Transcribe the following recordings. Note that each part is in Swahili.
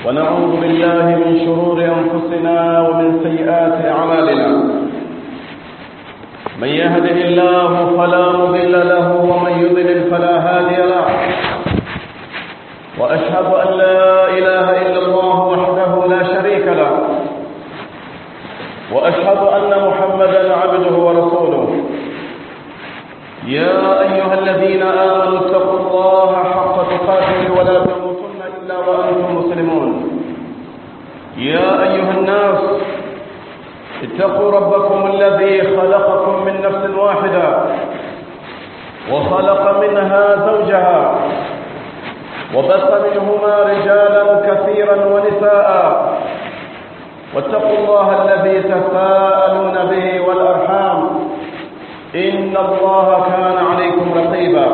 ونعوذ بالله من شرور أنفسنا ومن سيئات أعمالنا من يهده الله فلا مضل له ومن يضلل فلا هادي له وأشهد أن لا إله إلا الله وحده لا شريك له وأشهد أن محمدا عبده ورسوله يا أيها الذين آمنوا اتقوا الله حق تقاته ولا تموتن إلا وأنتم مسلمون يا أيها الناس اتقوا ربكم الذي خلقكم من نفس واحدة وخلق منها زوجها وبث منهما رجالا كثيرا ونساء واتقوا الله الذي تساءلون به والأرحام إن الله كان عليكم رقيبا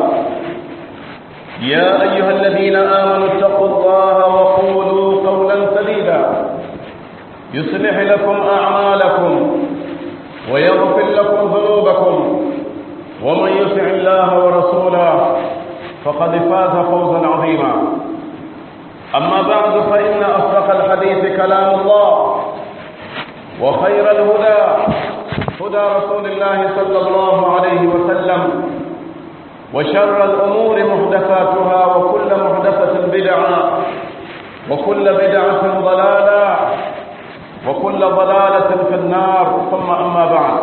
يا أيها الذين آمنوا اتقوا الله وقولوا قولا سديدا يصلح لكم أعمالكم ويغفر لكم ذنوبكم ومن يطع الله ورسوله فقد فاز فوزا عظيما أما بعد فإن أصدق الحديث كلام الله وخير الهدى هدى رسول الله صلى الله عليه وسلم وشر الأمور محدثاتها وكل محدثة بدعة وكل بدعة ضلالة وكل ضلالة في النار ثم أما بعد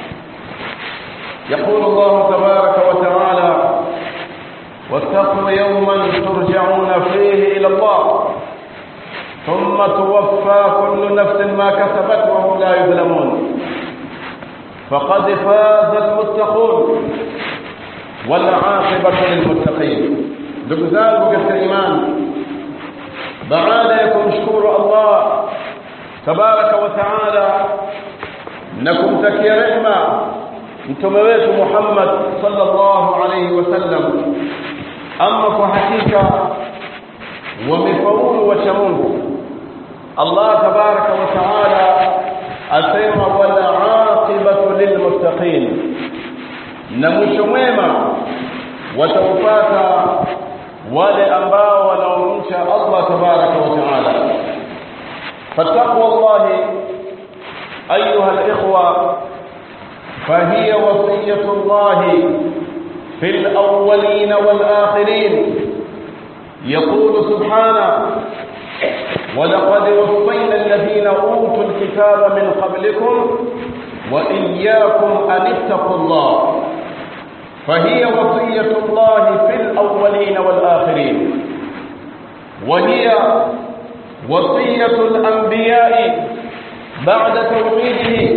يقول الله تبارك وتعالى واتقوا يوما ترجعون فيه إلى الله ثم توفى كل نفس ما كسبت وهم لا يظلمون فقد فاز المتقون والعاقبة للمتقين ndugu zangu katika imani baada ya kumshukuru Allah tabaraka wa taala na kumtakia rehma mtume wetu Muhammad sallallahu alayhi wasallam ama kwa hakika wamefaulu wacha Mungu Allah tabaraka wa taala asema wala aqibatu lilmuttaqin na mwisho mwema wataupata wale ambao wanaomcha Allah tabaraka wa taala fattaqwa Allah ayuha alikhwa فهي وصية الله في الأولين والآخرين يقول سبحانه ولقد وصينا الذين أوتوا الكتاب من قبلكم وإياكم أن اتقوا الله فهي وصية الله في الأولين والآخرين وهي وصية الأنبياء بعد توحيده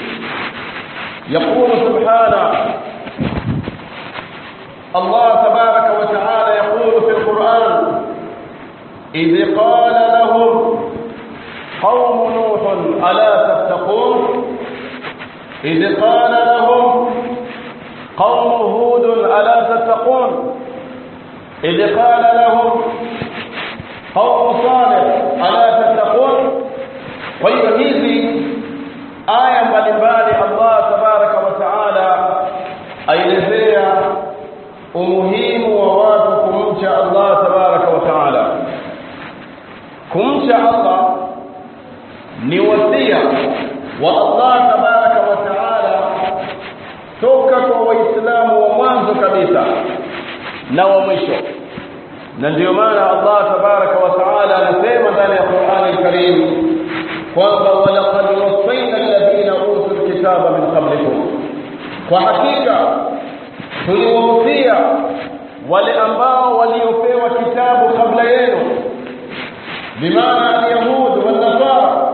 يقول سبحانه الله تبارك وتعالى يقول في القرآن إذ قال لهم قوم نوح ألا تتقون إذ قال لهم قوم هود ألا تتقون إذ قال لهم قوم صالح ألا تتقون وهي hizi aya mbalimbali Allah tabaraka wa taala aelezea umuhimu wa watu kumcha Allah tabaraka wa taala kumcha Allah ni wasia wa Allah tabaraka wa taala toka kwa waislamu wa mwanzo kabisa na wa mwisho na ndio maana Allah tabaraka wa taala anasema ndani ya Qur'an al-Karim kwamba walaqad wasayna alladhina utul kitaba min qablikum kwa hakika tuliwahusia wale ambao waliopewa kitabu kabla yenu bimaana alyahud والنصارى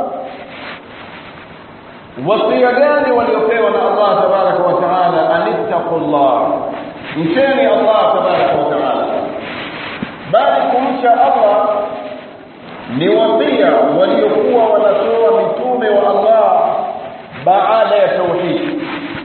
wasia gani waliopewa na Allah tabaraka wa taala anittaqullah mcheni Allah tabaraka wa taala bali kumcha Allah ni wasia waliokuwa wanatoa mitume wa Allah baada ya tauhid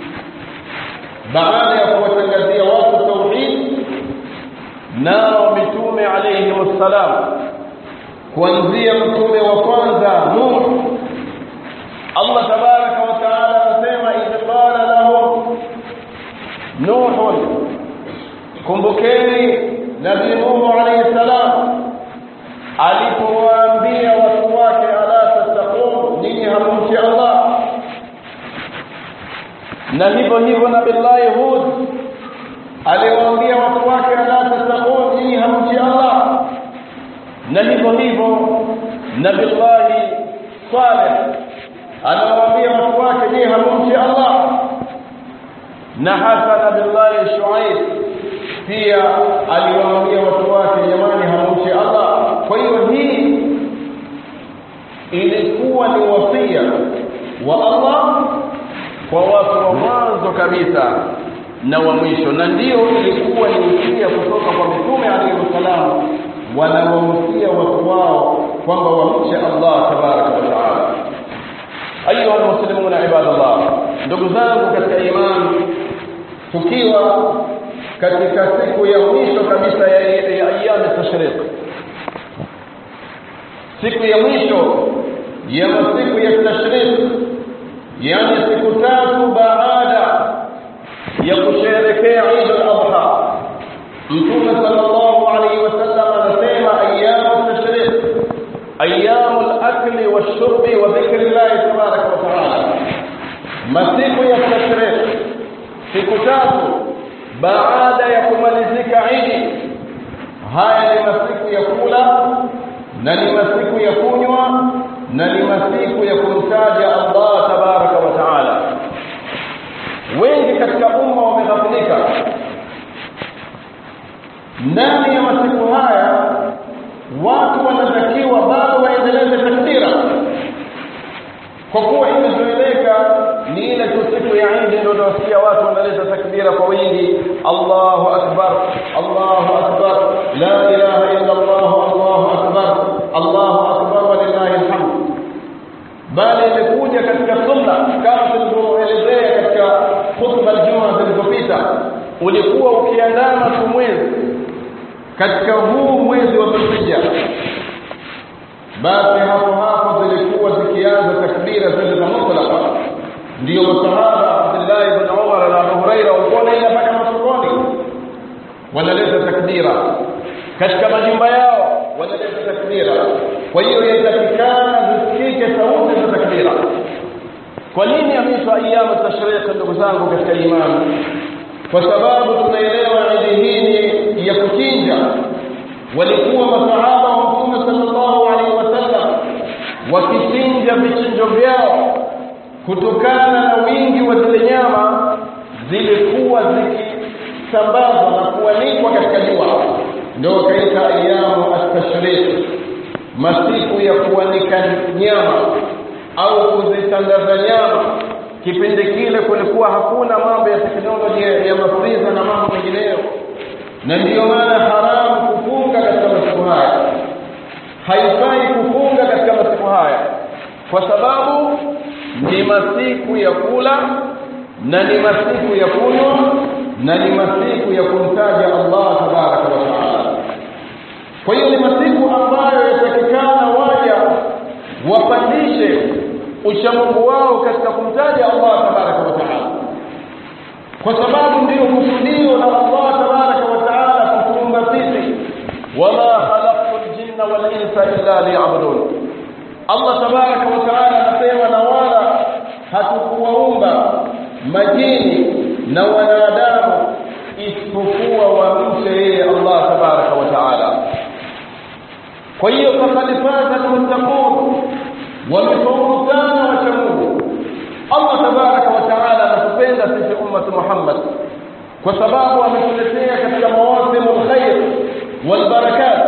baada ya kuwatangazia watu tauhid nao mitume alayhi wassalam kuanzia mtume wa kwanza Nuh Allah tabaraka wa taala anasema idh qala lahum Nuh kumbukeni nabii Nuh alayhi salam alipowaambia hamumchi Allah na hivyo hivyo nabillahi Hud aliwaambia watu wake ala tattaqun nyinyi hamchi Allah na hivyo hivyo nabillahi Saleh anawaambia watu wake je hamumchi Allah na hata nabillahi Shuaib pia aliwaambia watu wake jamani hamumchi Allah kwa hiyo hii ilikuwa ni wasia wa Allah kwa watu wa mwanzo kabisa na wa mwisho na ndio ilikuwa ni usia kutoka kwa mitume alayhi salam wanawahusia watu wao kwamba wamche Allah tabaraka wa taala ayuha almuslimuna ibadallah ndugu zangu katika imani tukiwa katika siku ya mwisho kabisa ya, ya ayami tashriq siku ya mwisho ya masiku ya tashriq yani siku tatu baada ya kusherehekea Eid al-Adha Mtume sallallahu alaihi wasallam anasema ayyamu tashriq ayyamu al-akli wash-shurbi wa dhikri Allah tabaraka wa taala masiku ya tashriq siku tatu baada ya kumalizika Eid haya ni masiku ya kula na ni masiku ya kunywa na ni masiku ya kumtaja Allah tabaraka wa taala wengi katika umma wameghafilika ndani ya masiku haya watu wanatakiwa bado waendeleze takbira kwa kuwa imezoeleka ni ile tu siku ya Eid ndio tunasikia watu wanaleta takbira kwa wingi Allahu akbar Allahu akbar la ilaha illa Allah Allahu akbar Allahu akbar walillahi alhamd bali imekuja katika sunna kama tulivyoelezea katika khutba aljuma zilizopita ulikuwa ukiandama tu mwezi katika huu mwezi wa Dhulhijja basi hapo hapo zilikuwa zikianza takbira zile za mutlaqa ndio masahaba Abdullah ibn Umar na Abu Huraira walikuwa wanaenda mpaka masokoni wanaleta takbira katika majumba yao wanaleta takbira kwa hiyo yatakikana zisikike sauti za takbira kwa nini ameitwa ayyamu tashriq ndugu zangu katika imani kwa sababu tunaelewa idi hii ni ya kuchinja walikuwa masahaba wa mtume sallallahu alaihi wasallam wakichinja vichinjo vyao kutokana na wingi wa zile nyama zilikuwa zikisambazwa na kuanikwa katika jua ndio wakaita ayamu at-tashriq masiku ya kuanika nyama au kuzitandaza nyama kipindi kile kulikuwa hakuna mambo ya teknolojia ya mafriza na mambo mengineyo na ndiyo maana haramu kufunga katika masiku haya haifai kufunga katika masiku haya kwa sababu ni masiku ya kula na ni masiku ya kunywa na ni masiku ya kumtaja Allah tabaraka wa taala kwa hiyo ni masiku ambayo yatakikana waja wapandishe uchamungu wao katika kumtaja Allah tabaraka wa taala kwa sababu ndiyo kusudio la Allah tabaraka wa taala kutuumba sisi wama khalaqtu ljinna wal insa illa liya'budun Allah tabaraka wa taala anasema na wala hatukuwaumba majini na wanadamu isipokuwa wamche yeye Allah tabaraka wa taala kwa hiyo faqad faza almuttaqun wamefaulu sana wacha Mungu Allah tabaraka wa taala anatupenda sisi ummatu Muhammad kwa sababu ametuletea katika mawasimu alkhair walbarakat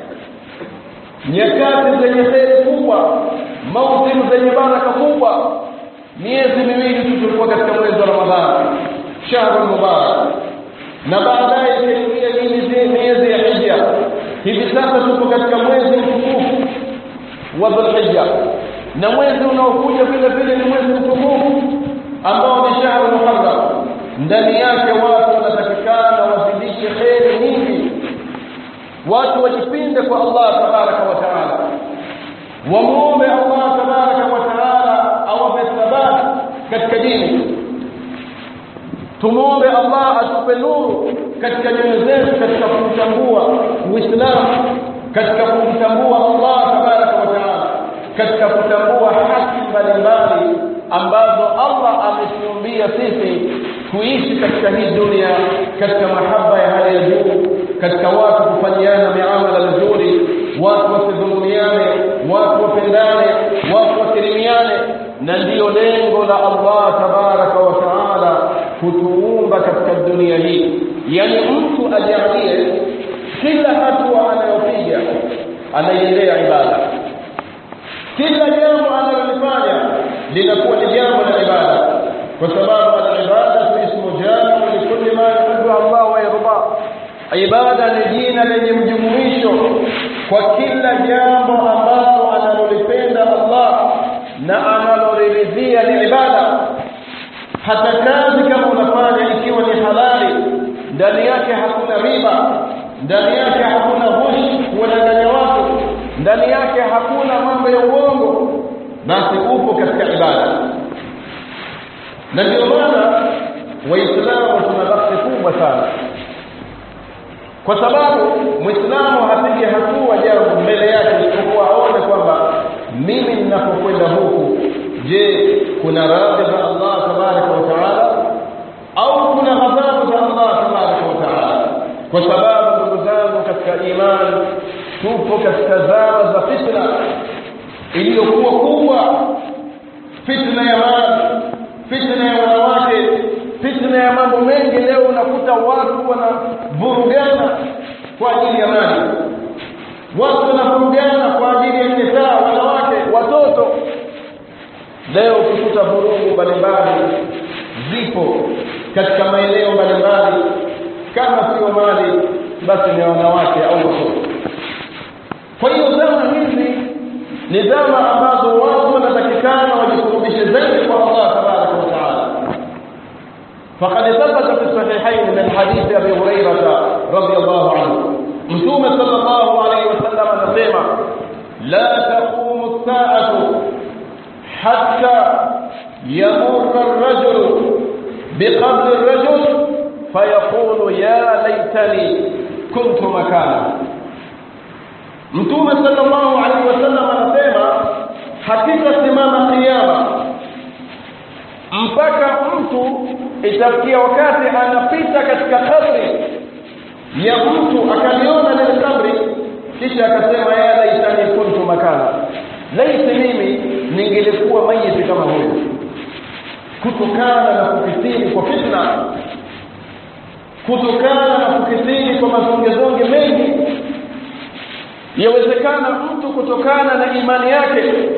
nyakati zenye kheri kubwa mausimu zenye baraka kubwa miezi miwili tu tulikuwa katika mwezi wa Ramadhani shahru mubarak na baadaye ikaingia hii miezi ya hija hivi sasa tuko katika mwezi mtukufu wa dhulhijja na mwezi unaokuja vile vile ni mwezi mtukufu ambao ni shahru muharram ndani yake watu wanatakikana wazidishe kheri nyingi watu wajipinde kwa Allah tabaraka wa taala wamuombe Allah tabaraka wa taala awape thabati katika dini tumuombe Allah atupe nuru katika nyoyo zetu katika kumtambua Uislamu katika kumtambua Allah tabaraka wa taala katika kutambua haki mbalimbali ametuumbia sisi kuishi katika hii dunia katika mahaba ya hali ya juu katika watu kufanyiana miamala mizuri watu wasidhulumiane watu wapendane watu wakirimiane na ndiyo lengo la Allah tabaraka wa taala kutuumba katika dunia hii yani mtu ajalie kila hatua anayopiga anaiendea ibada kila jambo analolifanya linakuwa ni jambo la ibada kwa sababu al-ibada ismu jamiu likulli ma yuhibbu Allah wa yarda ibada ni jina lenye mjumuisho kwa kila jambo ambalo analolipenda Allah na analoliridhia ni ibada hata kazi kama unafanya ikiwa ni halali ndani yake hakuna riba ndani yake hakuna ghush kuwadanganya watu ndani yake hakuna mambo ya uongo basi upo katika ibada na ndio maana waislamu tuna bahati kubwa sana kwa sababu muislamu hapige hatua jambo mbele yake isipokuwa aone kwamba mimi ninapokwenda huku je kuna radhi za Allah tabaraka wa taala au kuna ghadhabu za Allah tabaraka wa taala kwa sababu ndugu zangu katika imani tupo katika zama za fitna iliyokuwa kubwa fitna ya mali fitna ya wanawake fitna ya mambo mengi leo unakuta watu wanavurugana kwa ajili ya mali watu wanavurugana kwa ajili ya nisaa wanawake watoto leo ukikuta vurugu mbalimbali zipo katika maeneo mbalimbali kama sio mali basi ni wanawake au watoto kwa hiyo zama hizi ni zama ambazo watu wanatakikana wajikurubishe zaidi kwa Allah tabaraka wa taala فقد ثبت في الصحيحين من حديث ابي هريره رضي الله عنه متوم صلى الله عليه وسلم anasema لا تقوم الساعه حتى يمر الرجل بقبر الرجل فيقول يا ليتني كنت مكانه Mtume sallallahu alaihi wasallam anasema hakika simama kiyama mpaka mtu itafikia wakati anapita katika kabri ya mtu akaliona lile kabri kisha akasema ya laitani kuntu makana laiti mimi ningelikuwa mayiti kama huyo kutokana na kukithiri kwa fitna kutokana na kukithiri kwa mazongezonge mengi yawezekana mtu kutokana na imani yake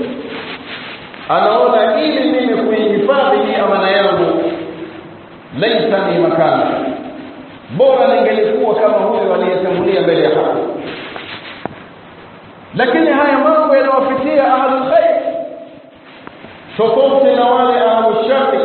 anaona ili mimi kuihifadhi hii amana yangu laisa ni makana bora ningelikuwa kama huyo aliyetangulia mbele ya haki lakini haya mambo yanawafikia ahlul khair tofauti na wale ahlul shari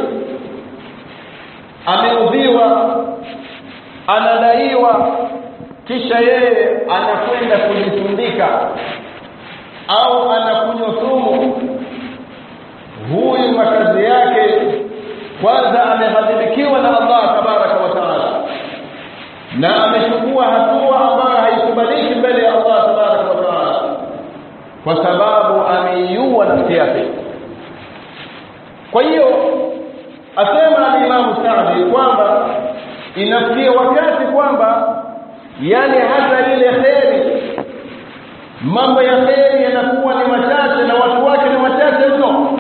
ameudhiwa anadaiwa kisha yeye anakwenda kujitundika au anakunywa sumu huyu makazi yake kwanza amehadhibikiwa na Allah tabaraka wa taala na amechukua hatua ambayo haikubaliki mbele ya Allah tabaraka wa taala kwa sababu ameiua nafsi yake kwa hiyo asema alimamu Saadi kwamba inafikia wakati kwamba yani hata ile kheri mambo ya kheri yanakuwa ni machache na watu wake ni wachache mno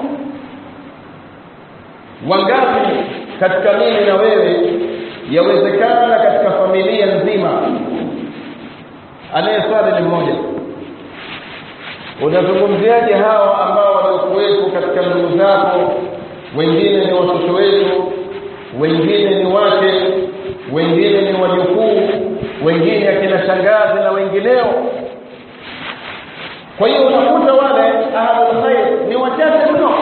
wangapi katika mimi na wewe yawezekana katika familia nzima anayeswali ni mmoja unazungumziaje hawa ambao waliokuwepo katika ndugu zako wengine ni watoto wetu wengine ni wake wengine ni wajukuu wengine akina shangazi na wengineo kwa hiyo unakuta wale ahlul khair ni wachache mno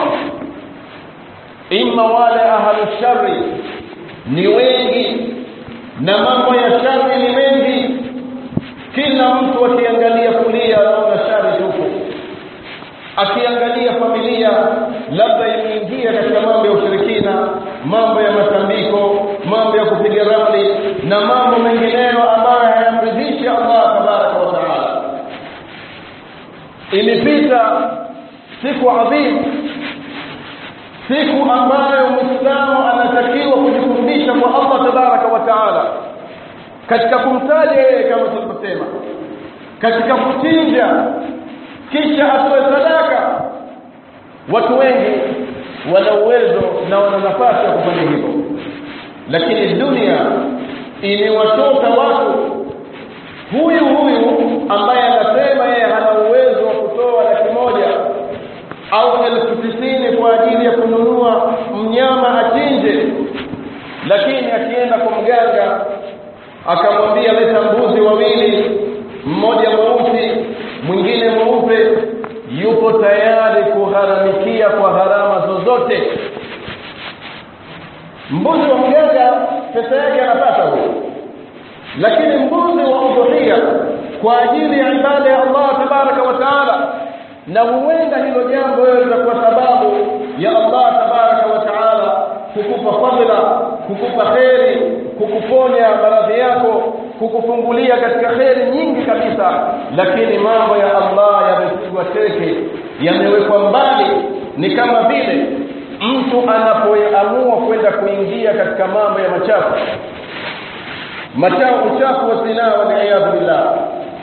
imma wale ahlul shari ni wengi na mambo ya shari ni mengi kila mtu akiangalia kulia anaona shari tupu akiangalia familia labda imeingia katika mambo ya ushirikina mambo ya matambiko mambo ya kupiga ramli na mambo mengineyo ambayo hayamridhishi Allah tabaraka wa taala imepita siku adhimu siku ambayo muislamu anatakiwa kujikurubisha kwa Allah tabaraka wa taala katika kumtaja yeye kama tulivyosema katika kuchinja kisha atoe sadaka watu wengi wana uwezo na wana nafasi ya kufanya hivyo lakini dunia imewatoka watu huyu huyu ambaye anasema yeye hana uwezo wa kutoa laki moja au elfu tisini kwa ajili ya kununua mnyama achinje lakini akienda kwa mganga akamwambia leta mbuzi wawili mmoja mweusi mwingine mweupe yupo tayari kugharamikia kwa gharama zozote mbuzi wa mganga pesa yake anapata huyo lakini mbuzi wa udhuhia kwa ajili ya ibada ya Allah tabaraka wa taala na huenda hilo jambo wewe litakuwa sababu ya Allah tabaraka wa taala kukupa fadhila kukupa kheri kukuponya maradhi yako kukufungulia katika kheri nyingi kabisa lakini mambo ya Allah yamepigwa teke yamewekwa mbali ni kama vile mtu anapoamua kwenda kuingia katika mambo ya machafu machafu uchafu wa zinaa waliyadhu billah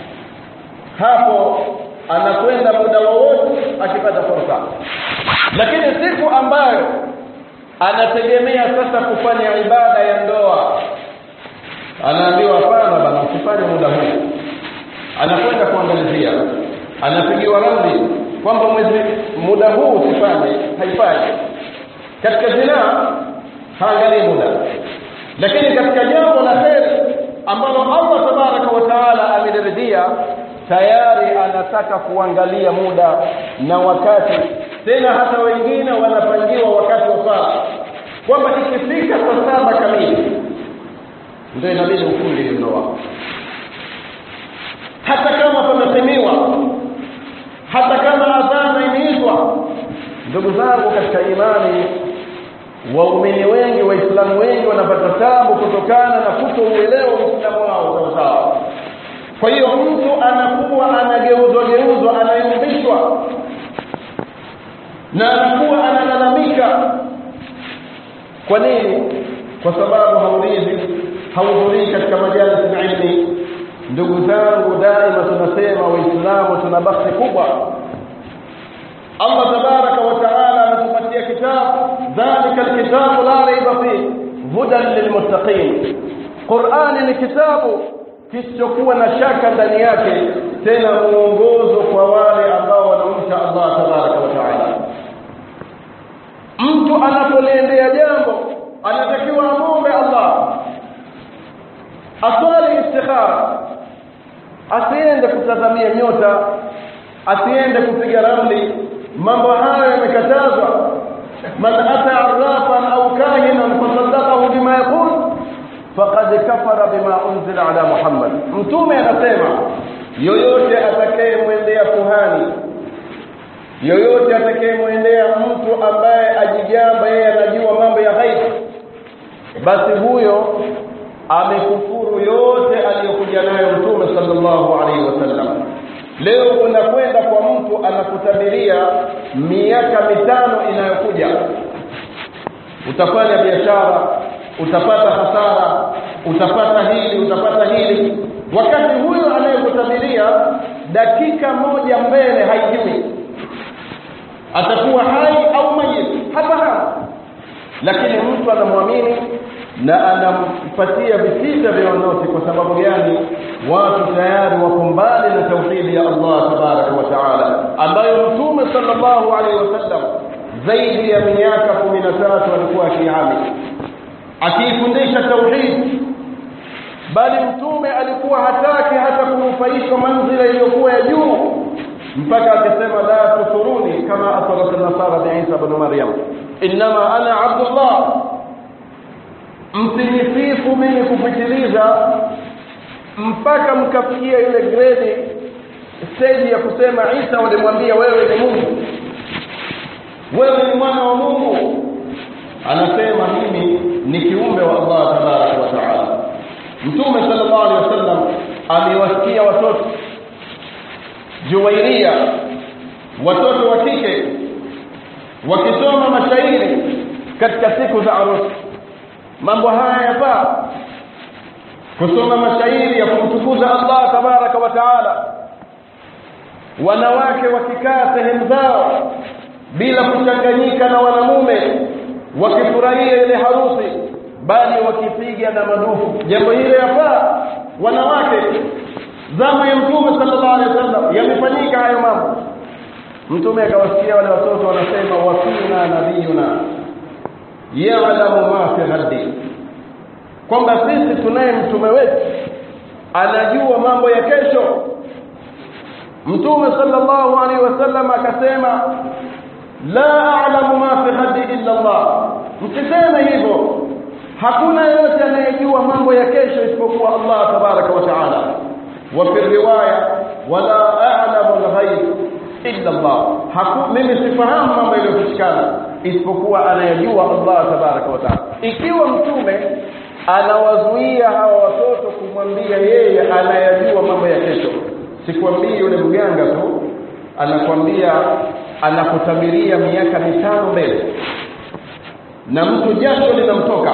hapo anakwenda muda wowote akipata fursa lakini siku ambayo anategemea sasa kufanya ibada ya ndoa anaambiwa hapana bana usifanye muda huu anakwenda kuangalizia anapigiwa ramli kwamba mwezi muda huu usifanye haifai katika zinaa haangalii muda lakini katika jambo la kheri ambalo Allah tabaraka wa taala ameliridhia tayari anataka kuangalia muda na wakati tena hata wengine wanapangiwa wakati wa sala kwamba ikifika saa saba kamili ndio inabidi ufunge hiyo ndoa hata kama pamesemiwa hata kama adhana imeitwa ndugu zangu katika imani waumini wengi waislamu wengi wanapata tabu kutokana na kutouelewa uislamu wao sawasawa kwa hiyo mtu anakuwa anageuzwa geuzwa anayumbishwa na anakuwa analalamika kwa nini kwa sababu haulizi hauhudhurii katika majalis na ilmi ndugu zangu daima tunasema waislamu tuna bahati kubwa Allah tabaraka wa taala ametupatia kitabu dhalika alkitabu la raiba fihi hudan lilmuttaqin Qur'ani ni kitabu kisichokuwa na shaka ndani yake tena muongozo kwa wale ambao wanamcha Allah tabaraka wa taala mtu anapoliendea jambo anatakiwa amombe Allah aswali istikhara asiende kutazamia nyota asiende kupiga ramli mambo hayo yamekatazwa man ata arrafan au kahinan fasaddaqahu bima yaqul faqad kafara bima unzila ala muhammad mtume anasema yoyote atakayemwendea kuhani yoyote atakayemwendea mtu ambaye ajigamba yeye anajua mambo ya ghaibu basi huyo amekufuru yote aliyokuja nayo mtume sallallahu alaihi wasallam leo unakwenda kwa mtu anakutabiria miaka mitano inayokuja utafanya biashara utapata hasara utapata hili utapata hili wakati huyo anayekutabiria dakika moja mbele haijui atakuwa hai au mayit hafahamu lakini mtu anamwamini na anampatia visita vya noti kwa sababu gani watu tayari wako mbali na tauhidi ya Allah tabaraka wa taala ambayo mtume sallallahu alaihi wasallam zaidi ya miaka 13 alikuwa akihami akiifundisha tauhid bali mtume alikuwa hataki hata kunufaishwa manzila iliyokuwa ya juu mpaka akasema la tusuruni kama asarat nasara bi Isa ibn Maryam inma ana abdullah msinisifu mimi kupitiliza mpaka mkafikia ile grade stage ya kusema Isa walimwambia wewe ni Mungu wewe ni mwana wa Mungu anasema mimi ni kiumbe wa Allah tabaraka wa taala mtume sallallahu alaihi wasallam amewasikia watoto Juwairia watoto wa kike wakisoma mashairi katika siku za arusi mambo haya yafaa kusoma mashairi ya kumtukuza Allah tabaraka wa taala wanawake wakikaa sehemu zao bila kuchanganyika na wanamume wakifurahia ile harusi bali wakipiga na madufu jambo hilo yafaa wanawake zama ya mtume sallallahu alaihi wasallam yamefanyika hayo mambo mtume akawasikia wale watoto wanasema wafina nabiyuna ya'lamu ma fi ghadi kwamba sisi tunaye mtume wetu anajua mambo ya kesho mtume sallallahu alaihi wasallam akasema la a'lamu ma fi ghadi illa Allah msiseme hivyo hakuna yeyote anayejua mambo ya kesho isipokuwa Allah tabaraka wa taala wa fi riwaya wala a'lamu al-ghaib illa Allah haku mimi sifahamu mambo yaliyofichikana isipokuwa anayejua Allah tabaraka wa taala ikiwa mtume anawazuia hawa watoto kumwambia yeye anayajua mambo ya kesho sikwambii yule mganga tu anakwambia anakutabiria miaka mitano mbele na mtu jasho linamtoka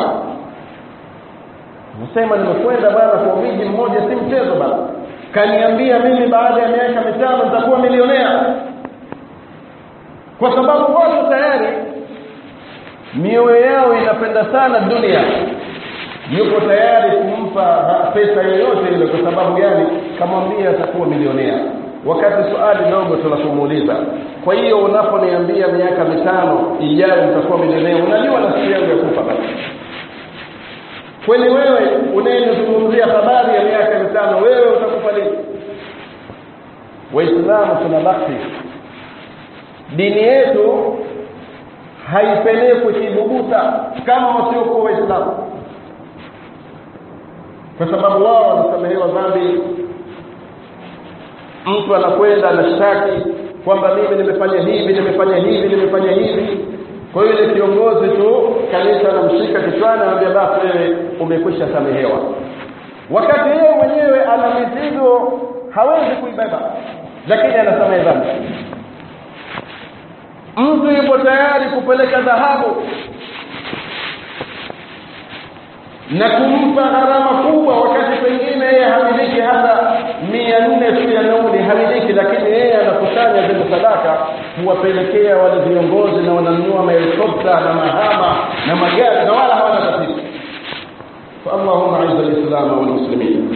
nasema nimekwenda bana kwa miji mmoja si mchezo bana kaniambia mimi baada ya miaka mitano nitakuwa milionea kwa sababu watu tayari mioyo yao inapenda sana dunia yuko tayari kumpa pesa yoyote ile kwa sababu gani kamwambia atakuwa milionea wakati swali dogo tunakumuuliza kwa hiyo unaponiambia miaka mitano ijayo nitakuwa milionea unajua na siku yangu ya kufa basi kwani wewe unayenizungumzia habari ya miaka mitano wewe utakufa lini waislamu tuna bakti dini yetu haipelekwi kibubuta kama wasiokuwa waislamu kwa sababu wao wanasamehewa dhambi mtu anakwenda anashtaki kwamba mimi nimefanya hivi nimefanya hivi nimefanya hivi kwa hiyo ile kiongozi tu kanisa anamshika kichwani anamwambia basi wewe umekwisha samehewa wakati yeye mwenyewe ana mizigo hawezi kuibeba lakini anasamehe dhambi mtu yupo tayari kupeleka dhahabu na kumpa gharama kubwa wakati pengine yeye hamiliki hata mia nne tu ya nauli hamiliki lakini yeye anakusanya zile sadaka kuwapelekea wale viongozi na wananunua mahelikopta na mahama na magari na wala hawana tatizo فاللهم اعز الاسلام والمسلمين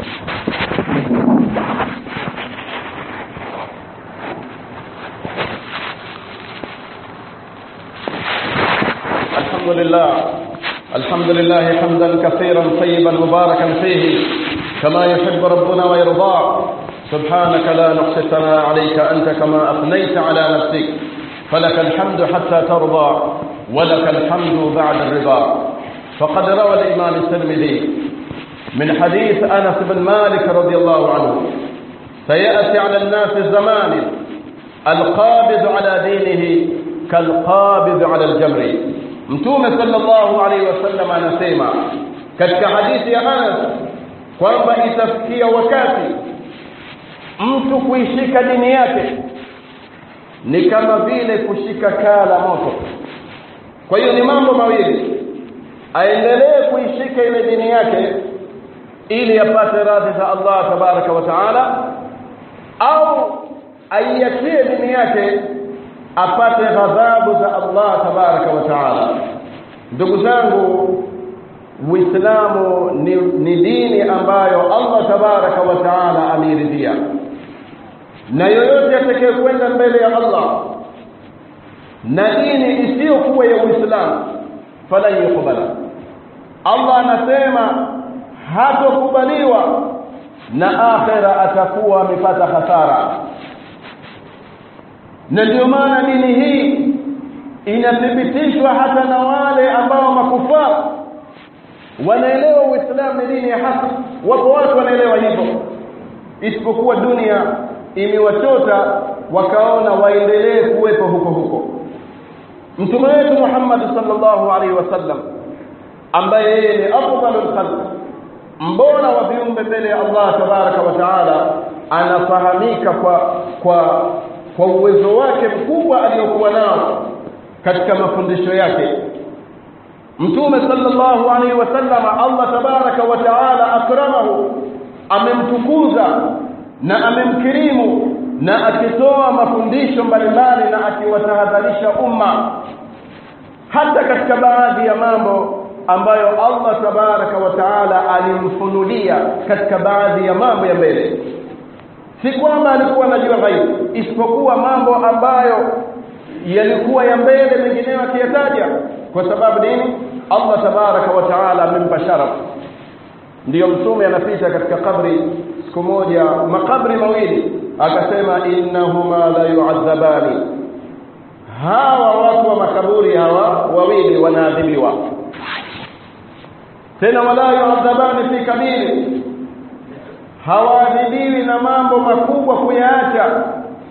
الحمد لله الحمد لله حمدا كثيرا طيبا مباركا فيه كما يحب ربنا ويرضى سبحانك لا نحصي ثناء عليك أنت كما أثنيت على نفسك فلك الحمد حتى ترضى ولك الحمد بعد الرضا فقد روى الإمام الترمذي من حديث أنس بن مالك رضي الله عنه سيأتي على الناس زمان القابض على دينه كالقابض على الجمر mtume sallallahu alaihi wasallam anasema katika hadithi ya Anas kwamba itafikia wakati mtu kuishika dini yake ni kama vile kushika kaa la moto kwa hiyo ni mambo mawili aendelee kuishika ile dini yake ili apate radhi za Allah tabaraka wa taala au aiachie dini yake apate ghadhabu za Allah tabaraka wa taala ndugu zangu Uislamu ni, ni dini ambayo Allah tabaraka wa taala ameridhia na yoyote atakayekwenda mbele ya Allah na dini isiyokuwa ya Uislamu falan yukubala Allah anasema hatokubaliwa na akhira atakuwa amepata hasara na ndio maana dini hii inathibitishwa hata na wale ambao makufara wanaelewa Uislamu ni dini ya haki wapo watu wanaelewa hivyo isipokuwa dunia imewachota wakaona waendelee kuwepo huko huko mtume wetu Muhammad sallallahu alaihi wasallam ambaye yeye ni afdalul khalq mbora wa viumbe mbele ya Allah tabaraka wa taala anafahamika kwa kwa kwa uwezo wake mkubwa aliyokuwa nao katika mafundisho yake mtume sallallahu alaihi wasallam Allah tabaraka wa taala akramahu amemtukuza na amemkirimu na akitoa mafundisho mbalimbali na akiwatahadharisha umma hata katika baadhi ya mambo ambayo Allah tabaraka wa taala alimfunulia katika baadhi ya mambo ya mbele si kwamba alikuwa anajua ghaibu isipokuwa mambo ambayo yalikuwa ya mbele mengineyo akiyataja kwa sababu nini Allah tabaraka wa taala amempa sharaf ndiyo mtume anapita katika kabri siku moja makabri mawili akasema innahuma la yu'adhabani hawa watu wa makaburi hawa wawili wanaadhibiwa tena wala yu'adhabani fi kabiri hawaadhibiwi na mambo makubwa kuyaacha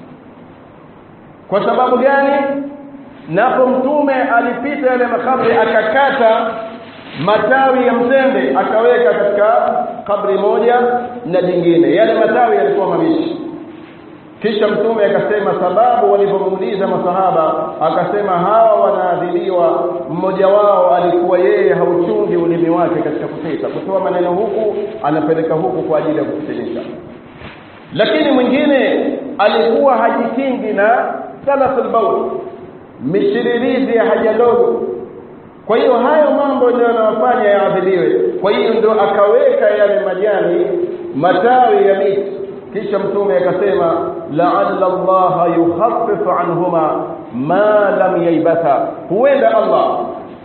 kwa sababu gani napo mtume alipita yale makabri akakata matawi ya mtende akaweka katika kabri moja na jingine yale matawi yalikuwa mabichi kisha mtume akasema sababu walipomuuliza masahaba akasema hawa wanaadhibiwa mmoja wao alikuwa yeye hauchungi ulimi wake katika kupita kutoa maneno huku anapeleka huku kwa ajili ya kufitinisha lakini mwingine alikuwa hajikingi na salasul baul mishiririzi ya haja ndogo kwa hiyo hayo mambo ndio yanawafanya yaadhibiwe kwa hiyo ndio akaweka yale majani matawi ya miti kisha mtume akasema la'alla Allah yukhaffifu anhuma ma lam yaibatha huenda Allah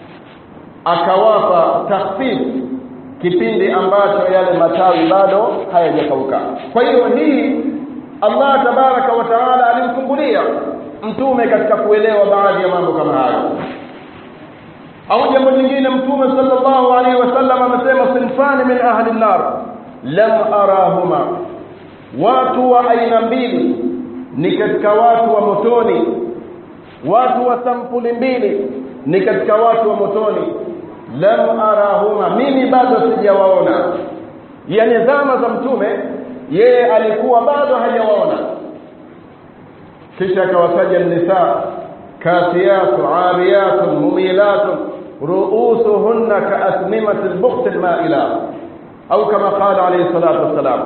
akawapa takhfif kipindi ambacho yale matawi bado hayajakauka kwa hiyo hii Allah tabaraka wa taala alimfungulia mtume katika kuelewa baadhi ya mambo kama hayo au jambo lingine mtume sallallahu alaihi wasallam amesema sinfani min ahli an-nar lam arahuma watu wa aina mbili ni katika watu wa motoni watu wa sampuli mbili ni katika watu wa motoni lam arahuma mimi bado sijawaona yani zama za mtume yeye alikuwa bado hajawaona kisha akawataja nisa kasiyatu ariyatu mumilatu ruusuhunna kaasnimati albukht almaila au kama qala alayhi salatu wassalam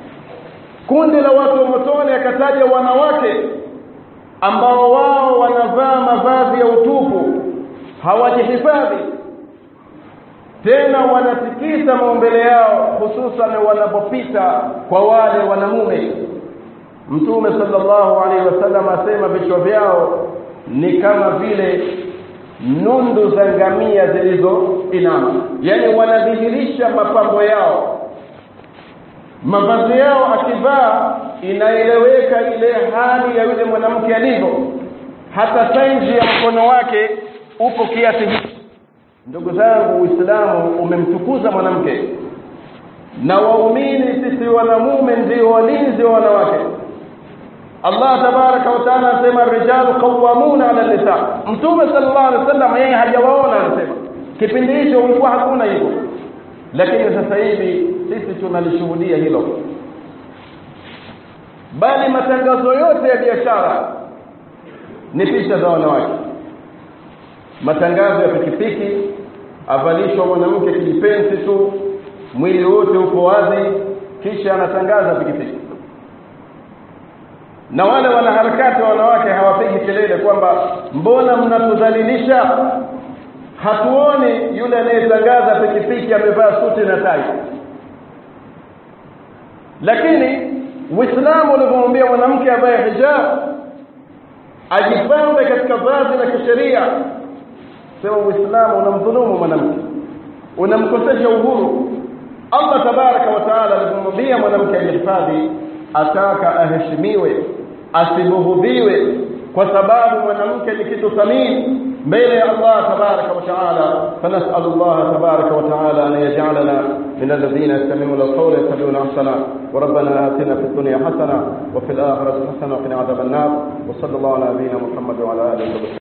kundi la watu wa motoni akataja wanawake ambao wao wanavaa mavazi ya utupu hawajihifadhi tena wanatikisa maumbele yao hususan wanapopita kwa wale wanamume mtume sallallahu alaihi wasallam asema vichwa vyao ni kama vile nundu za ngamia zilizoinama yani wanadhihirisha mapambo yao mavazi yao akivaa inaeleweka ile hali ya yule mwanamke alivyo hata saizi ya mkono wake upo kiasi hiki ndugu zangu uislamu umemtukuza mwanamke na waumini sisi wanamume ndio walinzi wa wanawake Allah tabaraka wa taala anasema rijalu qawwamuna ala nisa mtume sallallahu alaihi wasallam yeye hajawaona anasema kipindi hicho ulikuwa hakuna hivyo lakini sasa hivi sisi tunalishuhudia hilo bali matangazo yote ya biashara ni picha za wanawake matangazo ya pikipiki avalishwa mwanamke kijipensi tu mwili wote uko wazi kisha anatangaza pikipiki na wale wanaharakati wa wanawake hawapigi kelele kwamba mbona mnatudhalilisha hatuoni yule anayetangaza pikipiki amevaa suti na tai lakini Uislamu ulivyomwambia mwanamke avae hijab ajipambe katika vazi la kisheria sema Uislamu unamdhulumu mwanamke unamkosesha uhuru Allah tabaraka wa taala alivyomwambia mwanamke ajihifadhi ataka aheshimiwe asibughudhiwe kwa sababu mwanamke ni kitu thamini mbele ya Allah tabaraka wa taala فنسأل الله تبارك وتعالى أن يجعلنا من الذين يستمعون القول يتبعون أحسنه وربنا آتنا في الدنيا حسنة وفي الآخرة حسنة وقنا عذاب النار وصلى الله على نبينا محمد وعلى آله وصحبه